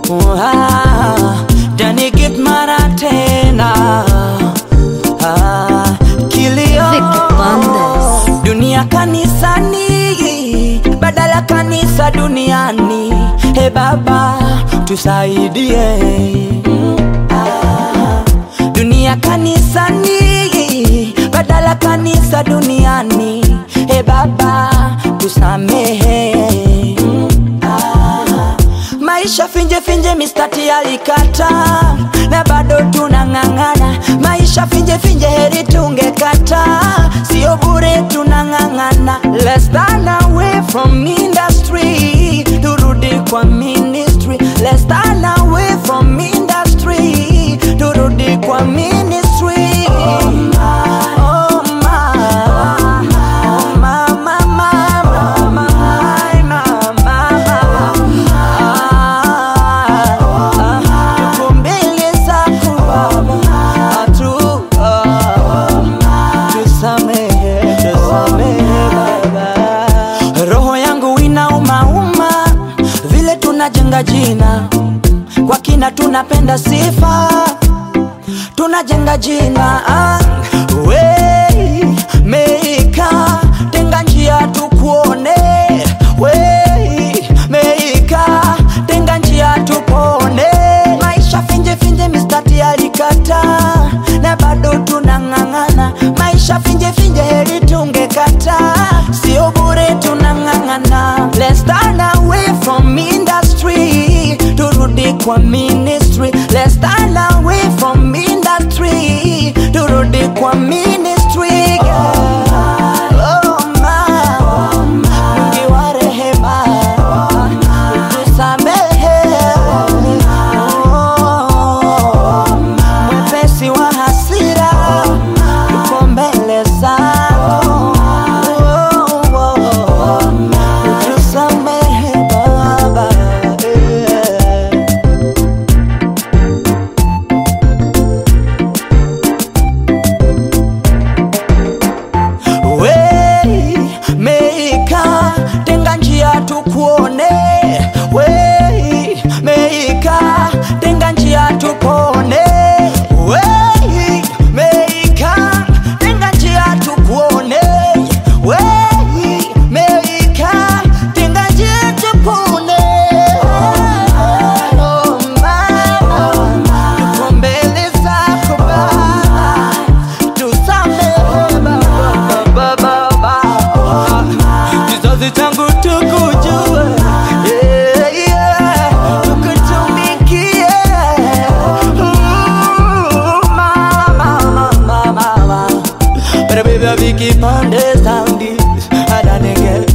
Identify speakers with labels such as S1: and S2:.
S1: Ah, Danigit mara tena ah, kilio
S2: Vicky Bandes.
S1: dunia kanisani badala kanisa duniani he baba tusaidie ah, dunia kanisani badala kanisa duniani he baba tusamehe ah, maisha finje finje mistati alikata na bado tunang'ang'ana maisha finje finje heri tungekata sio bure tunang'ang'ana let's stand away from industry turudi kwa ministry let's stand away from industry turudi kwa ministry oh, my, oh, my, oh, my, my, my, my, my, my, my. Tuko mbele zako Baba, tu tusamehe, tusamehe Baba. Roho yangu inaumauma vile tunajenga jina kwa kina, tunapenda sifa tunajenga jina ah, we meika tenga njia tukuone we meika tenga njia tupone maisha finje finje mistati alikata na bado tunang'ang'ana maisha finje finje heri tungekata sio bure tunang'ang'ana let's stand away from industry turudi kwa ministry let's stand away from industry turudi kwa ministry Oh, my. Mwingi wa rehema tusamehe Oh, mwepesi wa hasira tuko mbele zako Oh, oh, tusamehe baba yeah. we meika tenga njia tukuone we meika tenga njia tupone we meika tenga njia tukuone we meika tenga njia tupone Oh, mama, tuko mbele zako Baba tusamehe baba, baba, baba. kizazi changu tukujue yeah, yeah. tukutumikie Ooh, mama, mama, mama. But baby, Vicky Monday sound this, and I nigga